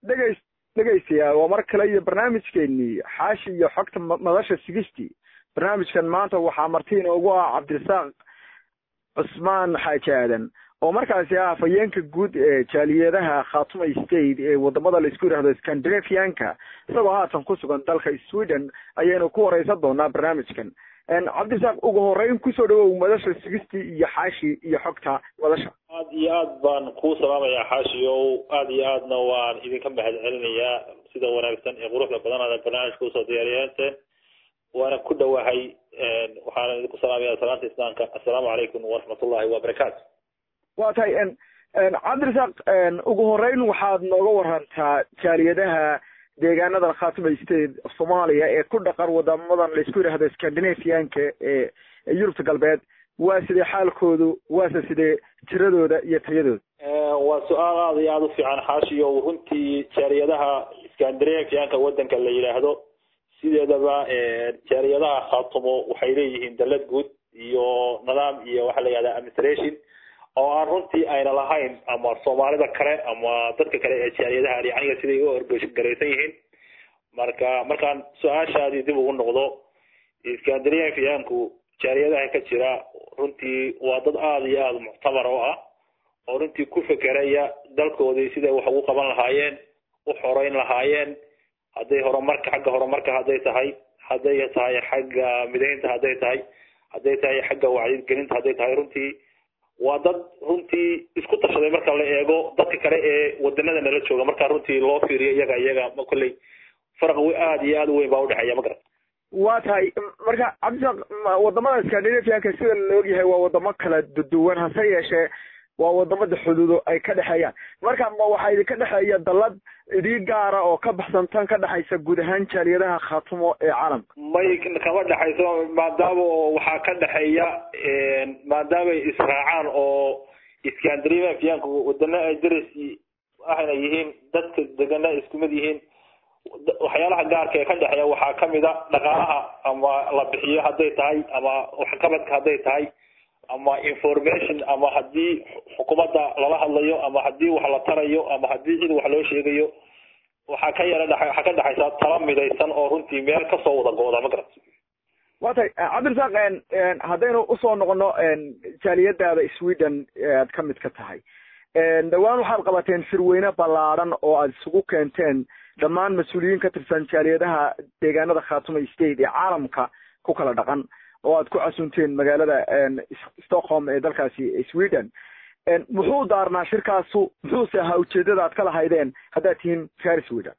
dhegeys dhegeystayaal waa mar kale iyo barnaamijkeenii xaashi iyo xogta madasha sigistii barnaamijkan maanta waxaa marti inoogu ah cabdirasaaq cusmaan xaaji aadan oo markaasi ah afhayeenka guud ee jaaliyadaha khaatuma state ee wadamada laisku yidhahdo scandinavianka isagoo haatan ku sugan dalka sweden ayaynu ku wareysan doonaa barnaamijkan cabdirasaaq ugu horeyn kusoo dhawow madasha sigistii iyo xaashi iyo xogta madasha aad iyo aad baan kuu salaamayaa xaashi ow aad iyo aadna waan idinka mahad celinayaa sida wanaagsan ee quruxda badan aad barnaamijka usoo diyaariyeente waana ku dhowahay waxaana idinku salaamaya salaanta islaamka assalaamu calaykum waraxmatullahi wabarakaatu wa tahay cabdirasaaq ugu horeyn waxaad nooga warantaa jaaliyadaha deegaanadan khaatuma state soomaaliya ee ku dhaqan wadamadan laisku yidhahdo scandinavianka ee yurubta galbeed waa sidee xaalkoodu waase sidee tiradooda iyo tayadooda waa su-aal aada iyo aada u fiican xaashiyo runtii jaaliyadaha scandinavianka wadanka la yidhaahdo sideedaba jaaliyadaha khaatumo waxay leeyihiin dalad guud iyo nidaam iyo waxa la yihahda administration oo aan runtii ayna lahayn ama soomaalida kale ama dadka kale ee jaaliyadaha yaniga siday u orgaraysan yihiin marka markaan su-aashaadii dib ugu noqdo scandinavianku jaaliyadaha ka jira runtii waa dad aada iyo aada muctamar oo ah oo runtii ku fekeraya dalkoodii siday wax ugu qaban lahaayeen u xoreyn lahaayeen hadday horumarka xagga horumarka hadday tahay hadday tahay xagga midaynta hadday tahay hadday tahay xagga wacyigelinta hadday tahay runtii waa dad runtii isku tashaday marka la eego dadka kale ee wadanada nala jooga marka runtii loo fiiriyo iyaga iyaga kolley faraq aada iyo aada u weyn baa udhexeeya ma garan waa tahay marka cabdisaaq wadamada scandinavianka sida la ogyahay waa wadamo kala duwan hase yeeshee waa wadamada xuduudo ay ka dhexeeyaan marka ma waxaa idinka dhexeeya dalad idii gaara oo ka baxsan tan ka dhexaysa guud ahaan jaaliyadaha khaatumo ee caalamka may kama dhexayso maadaama oo waxaa ka dhexeeya maadaamay israacaan oo scandinavianku wadana ay daras ahna yihiin dadka degana isku mid yihiin waxyaalaha gaarka ee ka dhexeeya waxaa kamid a dhaqaalaha ama la bixiyo hadday tahay ama waxqabadka hadday tahay ama information ama hadii xukuumadda lala hadlayo ama hadii wax la tarayo ama hadii cid wax loo sheegayo waxaa ka yara waxaa ka dhexaysa tala midaysan oo runtii meel kasoo wada go-da ma garat wa tay cabdirasaaq haddaynu usoo noqono jaaliyadaada sweden aad ka mid ka tahay dhawaan waxaad qabateen firweyne ballaadhan oo aad isugu keenteen dhammaan mas-uuliyiin ka tirsan jaaliyadaha deegaanada khaatuma state ee caalamka ku kala dhaqan oo aad ku casunteen magaalada stockholm ee dalkaasi sweden muxuu daarnaa shirkaasu muxuuse ahaa ujeedada aad ka lahaydeen haddaad tihiin reer sweden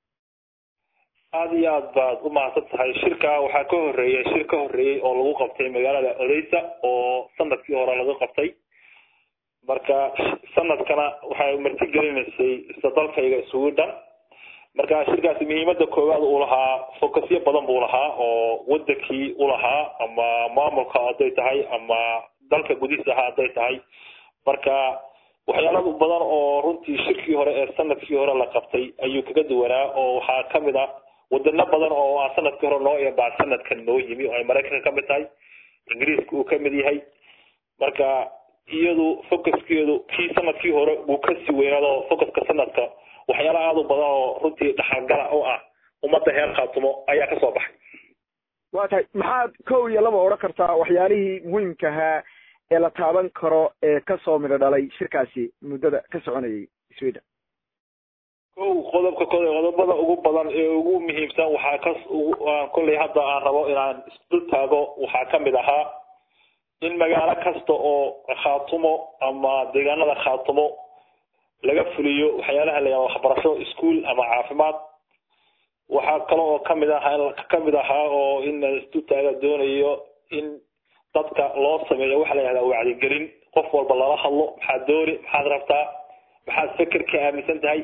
aada iyo aad baad u mahadsan tahay shirka waxaa ka horeeyay shir ka horeeyey oo lagu qabtay magaalada odeysa oo sanadkii hore laga qabtay marka sanadkana waxay marti gelinaysay isla dalkayga sweden marka shirkaasi muhiimada koowaad uu lahaa focusyo badan buu lahaa oo wadankii ulahaa ama maamulka hadday tahay ama dalka gudihiisa hadday tahay marka waxyaala badan oo runtii shirkii hore ee sanadkii hore la qabtay ayuu kaga duwanaa oo waxaa kamid a wadano badan oo aan sanadkii hore noo imbaa sanadkan noo yimi oo ay maraykanka kamid tahay ingiriiska uu kamid yahay marka iyadu focuskeedu kii sanadkii hore uu kasii weynaado focuska sanadka waxyaala aada u badan oo runtii dhaxalgala oo ah ummadda heer khaatumo ayaa kasoo baxay wa tahay maxaad kow iyo laba odhan kartaa waxyaalihii muhiimka ahaa ee la taaban karo ee kasoo midho dhalay shirkaasi muddada ka soconayay sweden kow qodobka kole qodobada ugu badan ee ugu muhiimsan waxaa ka kolley hadda aan rabo inaan isdul taago waxaa kamid ahaa in magaalo kasta oo khaatumo ama deegaanada khaatumo laga fuliyo waxyaalaha la yihahdo waxbarasho ischool ama caafimaad waxaa kale oo kamid ahaa kamid ahaa oo in istutaaga doonayo in dadka loo sameeyo waxa la yihahda wacdigelin qof walba lala hadlo maxaad dooni maxaad rabtaa maxaad feker ka aaminsan tahay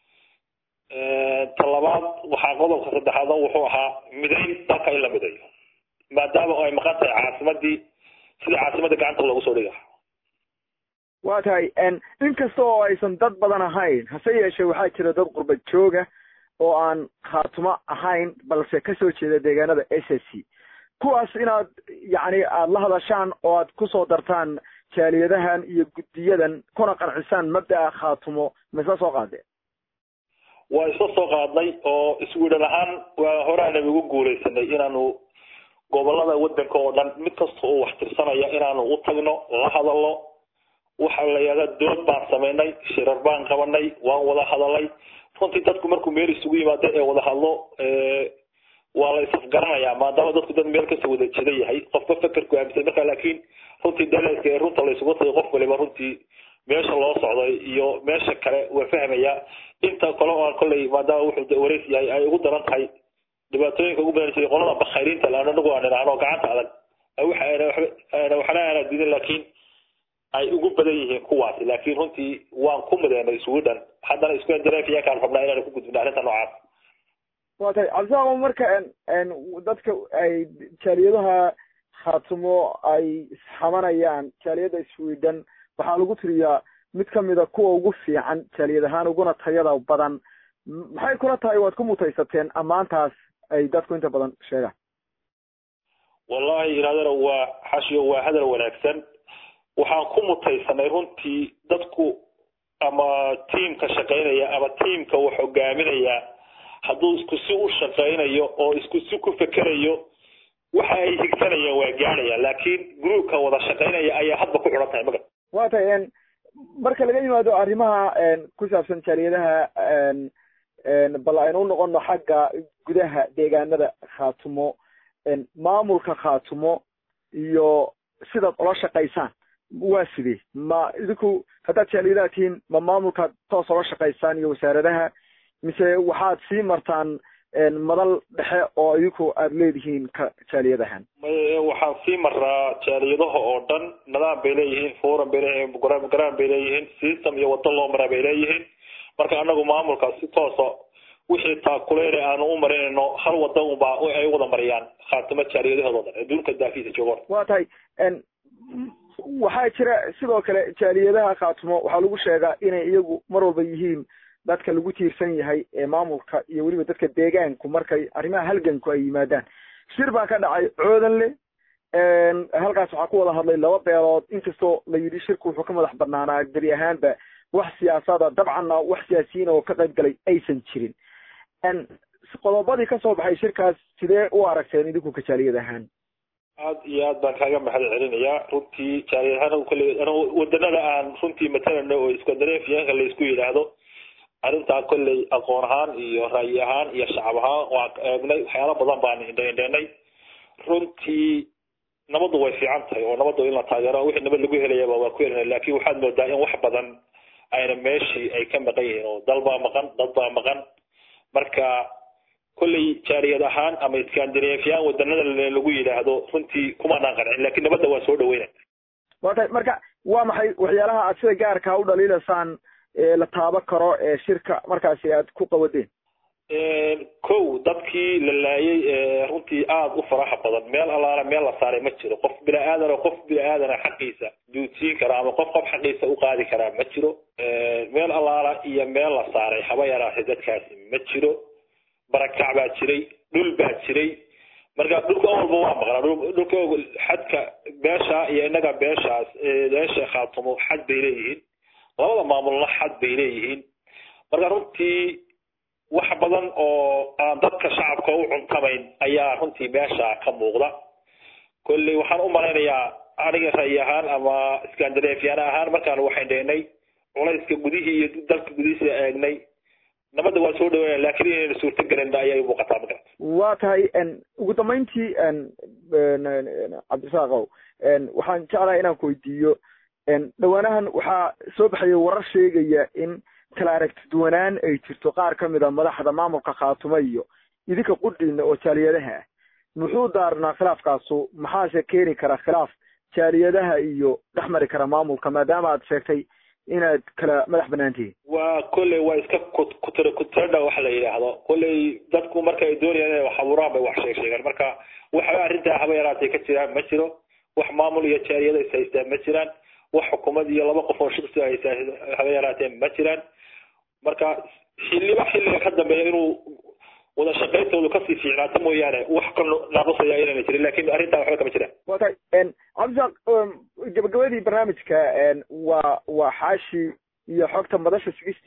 talabaad waxaa qodobka saddexaad wuxuu ahaa midayn dalka in la midayo maadaama ay maqan tahay caasimadii sidii caasimada gacanta loogu soo dhiga wa tahay inkasta oo aysan dad badan ahayn hase yeeshee waxaa jira dad qurba jooga oo aan khaatumo ahayn balse kasoo jeeda deegaanada s s c kuwaas inaad yacni aada la hadashaan oo aad kusoo dartaan jaaliyadahan iyo guddiyadan kuna qancisaan mabda'a khaatumo maisla soo qaadeen waa isla soo qaadnay oo iswiidhan ahaan waa horaanaba ugu guuleysanay inaanu gobolada wadanka oo dhan mid kasta oo wax tirsanaya inaanu u tagno la hadalno waxa la yidhahda dood baan samaynay shirar baan qabanay waan wada hadalay runtii dadku markuu meel isugu yimaado ee wada hadlo waa la isafgaranayaa maadaama dadku dad meel kasoo wada jeda yahay qofka fekerku aaminsan marka laakiin runtii daleedka ee runta la isugu tagay qof waliba runtii meesha loo socday iyo meesha kale waa fahmaya inta kale oo aan kolley maadaama wuxuu wareys yahay ay ugu daran tahay dhibaatooyinka ugu badan jiray qolada bakhayriinta la anagu aan idhaahno gacanta adag waxa ayna waxba waxna aanaa diidin laakiin ay ugu badan yihiin kuwaasi laakiin runtii waan ku mudeynay sweden haddana isku endareefiyaakaan rabnaa inaan ku gudbino arrinta noocaas wa tahay cabdisaaqo marka dadka ay jaaliyadaha khaatumo ay isxamanayaan jaaliyada sweden waxaa lagu tiriyaa mid kamida kuwa ugu fiican jaaliyad ahaan uguna tayada badan maxay kula tahay waad ku mutaysateen ammaantaas ay dadku inta badan sheegaan wallahi iraadana waa xashiyo waa hadal wanaagsan waxaan ku mutaysanay runtii dadku ama tiimka shaqaynaya ama tiimka wax hogaaminaya hadduu isku si u shaqaynayo oo isku si ku fekerayo waxa ay higsanayaan waa gaadhaya laakiin groupka wada shaqaynaya ayaa hadba ku xidhan tahay maga wa tahay marka laga yimaado arrimaha ku saabsan jaaliyadaha bal aynu u noqono xagga gudaha deegaanada khaatumo maamulka khaatumo iyo sidaad ula shaqaysaan waa sidee ma idinku haddaad jaaliyadaha tihiin ma maamulkaad toos ola shaqaysaan iyo wasaaradaha mise waxaad sii martaan madal dhexe oo idinku aada leedihiin ka jaaliyadahan waxaan sii maraa jaaliyadaha oo dhan nidaam bay leeyihiin forum bay leeyihiin garaan bay leeyihiin system iyo wado loo maraa bay leeyihiin marka anagu maamulkaas si toosa wixii taakuleyn aanu u marinayno hal wada unbaa ay wada mariyaan khaatimo jaaliyadahooda dhan adduunka daafiisa joogoon wa tahay waxaa jira sidoo kale jaaliyadaha khaatumo waxaa lagu sheegaa inay iyagu mar walba yihiin dadka lagu tiirsan yahay ee maamulka iyo weliba dadka deegaanku markay arrimaha halganku ay yimaadaan shir baa ka dhacay coodanle halkaas waxaa ku wada hadlay laba beelood inkastoo la yidhi shirku wuxuu ka madax banaanaa gebi ahaanba wax siyaasada dabcanna wax siyaasiyiin oo ka qayb galay aysan jirin qodobadii kasoo baxay shirkaas sidee u aragteen idinku ka jaaliyad ahaan aad iyo aad baan kaaga mahad celinayaa runtii jaaliyad ahaan kale wadanada aan runtii matalano oo iskandareefiyaanka la isku yidhaahdo arrintaa kolley aqoon ahaan iyo ra'yi ahaan iyo shacab ahaan waan eegnay waxyaala badan baan indhaindhaynay runtii nabaddu way fiican tahay oo nabaddu in la taageero wixii nabad lagu helayaba waa ku helina laakin waxaad moodaa in wax badan ayna meeshii ay ka maqan yihiin oo dal baa maqan dad baa maqan marka kolley jaaliyad ahaan ama iskandareefyaan wadanada lagu yidhaahdo runtii kumaanaan qancin lakin nabadda waan soo dhaweyna wa tahay marka waa maxay waxyaalaha aad sida gaarkaa u dhaliilaysaan la taabo karo ee shirka markaasi aad ku qawadeen kow dadkii la laayay ee runtii aada u faraxa badan meel allaala meel la saaray ma jiro qof bini aadana qof bini aadana xaqiisa duudsiin kara ama qof qof xaqiisa u qaadi karaa ma jiro meel allaala iyo meel la saaray haba yaraatay dadkaasi ma jiro barakac baa jiray dhul baa jiray marka dhulka walba waa maqnaa dhulka xadka beesha iyo inaga beeshaas beesha khaatumo xad bay leeyihiin labada maamulna xad bay leeyihiin marka runtii wax badan oo aan dadka shacabka u cuntamayn ayaa runtii meesha ka muuqda kolley waxaan u malaynayaa aniga ra'yi ahaan ama iskandareefyaan ahaan markaan waxayn dhehnay culayska gudihii iyo dalka gudihiisa eegnay nabadda waa soo dhaweynaya lakin inayna suurto gelin ayay muuqataa ma garata waa tahay ugu dambeyntii cabdirasaaqow waxaan jeclahay inaan ku weydiiyo dhawaanahan waxaa soo baxaya warar sheegaya in kala aragti duwanaan ay jirto qaar kamid a madaxda maamulka khaatumo iyo idinka qudhiina oo jaaliyadaha ah muxuu daarnaa khilaafkaasu maxaase keeni kara khilaaf jaaliyadaha iyo dhex mari kara maamulka maadaama aad sheegtay inaad kala madax banaan tihiin waa kolley waa iska kutr kutradha waxa la yidhaahdo kolley dadku marka ay doonayaan inay wax abuuraan bay wax sheeg sheegaan marka waxba arrintaa haba yaraatay ka jiraan ma jiro wax maamul iyo jaaliyada is haystaan ma jiraan wax xukuumad iyo laba qof oo shirsi haysaa haba yaraateen ma jiraan marka xiliba xilliga ka dambeeya inuu wada shaqayntoodu kasii fiicnaato mooyaane wax ka naaqusaya inayna jirin lakin arrintaa waxba kama jiraan wa tahay cabdisaaq gabagabadii barnaamijka waa waa xaashi iyo xogta madasha sigistiye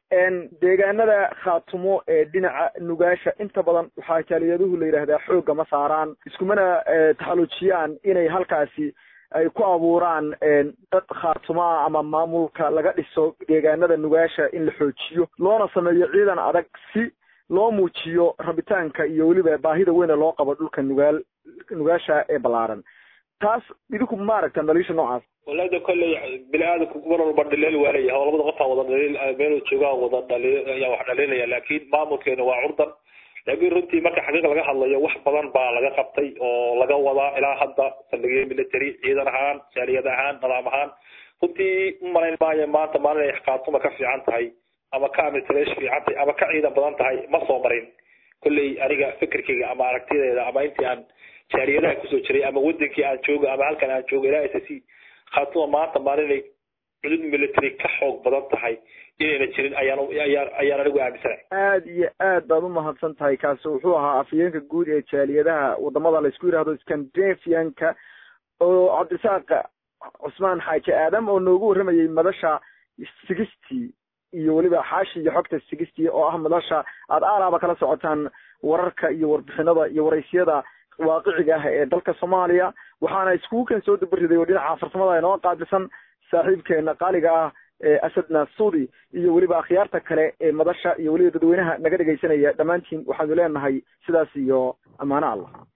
deegaanada khaatumo ee dhinaca nugaasha inta badan waxaa jaaliyaduhu la yidhaahdaa xoogga ma saaraan iskumana taxalujiyaan inay halkaasi ay ku abuuraan dad khaatumo ah ama maamulka laga dhiso deegaanada nugaasha in la xoojiyo loona sameeyo ciidan adag si loo muujiyo rabitaanka iyo weliba baahida weyne loo qabo dhulka nugaal nugaasha ee ballaaran taas idinku maaragta dhaliisha noocaas walaada kolley bini aadamku mar walba dhaliil waa leeyahay oo labada qofaa wada dhaliil meel joogaa wada dhaliil ayaa wax dhaliilaya laakiin maamulkeena waa curdan laakiin runtii marka xaqiiq laga hadlayo wax badan baa laga qabtay oo laga wadaa ilaa hadda saldhigyo military ciidan ahaan jaaliyad ahaan nidaam ahaan runtii u malayn maayo maanta maalin ay khaatuma ka fiican tahay ama ka administration fiican tahay ama ka ciidan badan tahay ma soo marin kolley aniga fikirkayga ama aragtideeda ama intii aan jaaliyadaha kusoo jiray ama wadankii aan joogo ama halkan aan joogo ilaa s c khaatuma maanta maalinay cudud military ka xoog badan tahay inayna jirin ayaan ayaan ayaan anigu aaminsanahay aad iyo aad baad umahadsan tahay kaasi wuxuu ahaa afhayeenka guud ee jaaliyadaha wadamada laysku yidhahdo scandinavianka oo cabdirasaaq cusmaan xaaji aadam oo noogu warramayay madasha sixty iyo weliba xaashi iyo xogta sixty oo ah madasha aada aalaaba kala socotaan wararka iyo warbixinada iyo waraysiyada waaqiciga ah ee dalka soomaaliya waxaana iskugu kan soo dabariday oo dhinaca farsamada inoo qaabilsan saaxiibkeena qaaliga ah ee asadna suudi iyo weliba akhyaarta kale ee madasha iyo weliba dadweynaha naga dhegaysanaya dhammaantiin waxaanu leenahay sidaas iyo ammaano allah